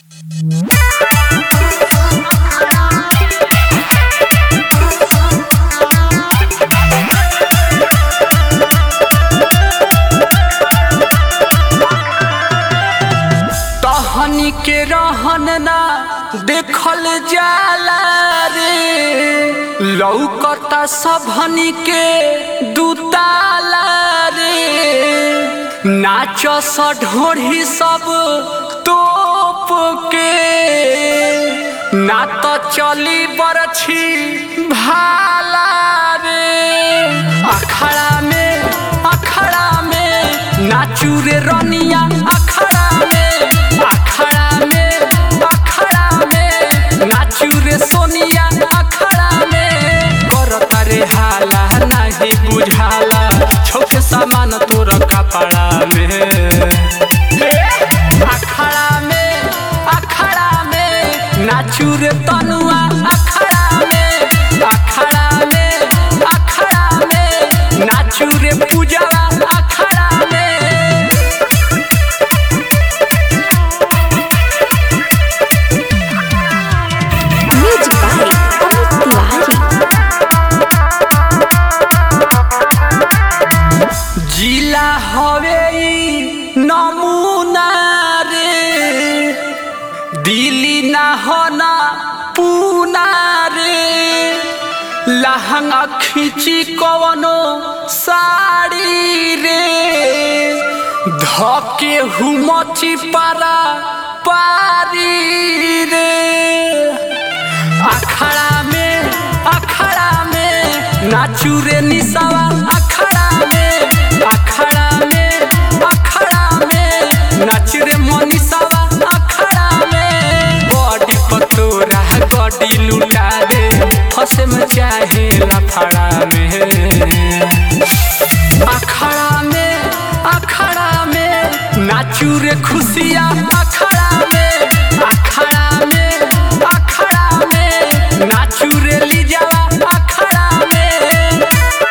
टहनी के रहन ना देखल जाला रे लौकता सबहनी के दुताला रे नाच ढोढ़ी सब तोप के ना तो चली बरछी भाला रे अखड़ा में अखड़ा में नाचू रे रनिया अखड़ा में अखड़ा में अखड़ा में नाचू रे सोनिया अखड़ा में करता रे हाला नहीं बुझाला छोके सामान तोर कपड़ा में अखड़ा में अखड़ा में नाचू रे तनुआ अखड़ा में अखड़ा में अखड़ा में नाचू रे पूजवा अखड़ा में Music by Amit Tiwari. जिला हवे ई नमूना रे दिल्ली ना होना पूना रे लहंगा खींची कवनो साड़ी रे धके हुमची पारा पारी रे अखड़ा में अखड़ा में नाचू रे निसवा अखड़ा में अखड़ा में अखड़ा में नाच रे मनीषवा अखड़ा में बॉडी पतोरा बॉडी लुटा दे फसे में चाहे लफड़ा में अखड़ा में अखड़ा में नाचू रे खुशिया अखड़ा में अखड़ा में अखड़ा में नाचू रे लीजावा अखड़ा में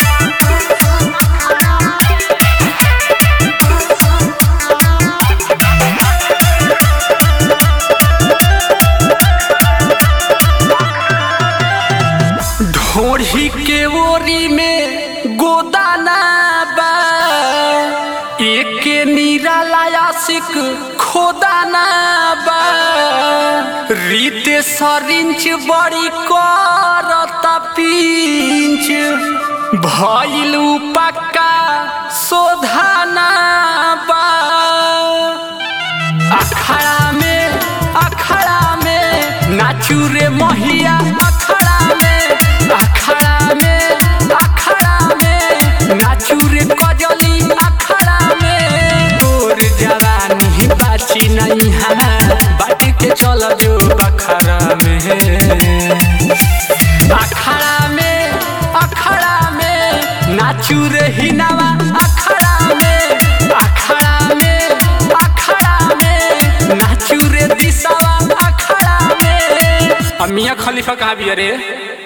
ढोढ़ी के ओरी में गोदाना बा एक निराला आशिक खोदाना बा रीते सरिंच बड़ी करता पिंच भइल पक्का सोधाना बा अखड़ा में अखड़ा में नाचू रे महिया अखड़ा में अखड़ा में अखड़ा में नाचू रे कजली अखड़ा में तोर जवानी बाची नहीं है बाट के चल जो बखरा में अखड़ा में अखड़ा में नाचू रे हिनावा अखड़ा में अखड़ा में अखड़ा में नाचू रे दिशावा अखड़ा में अब मियाँ खलीफा कहाँ भी है रे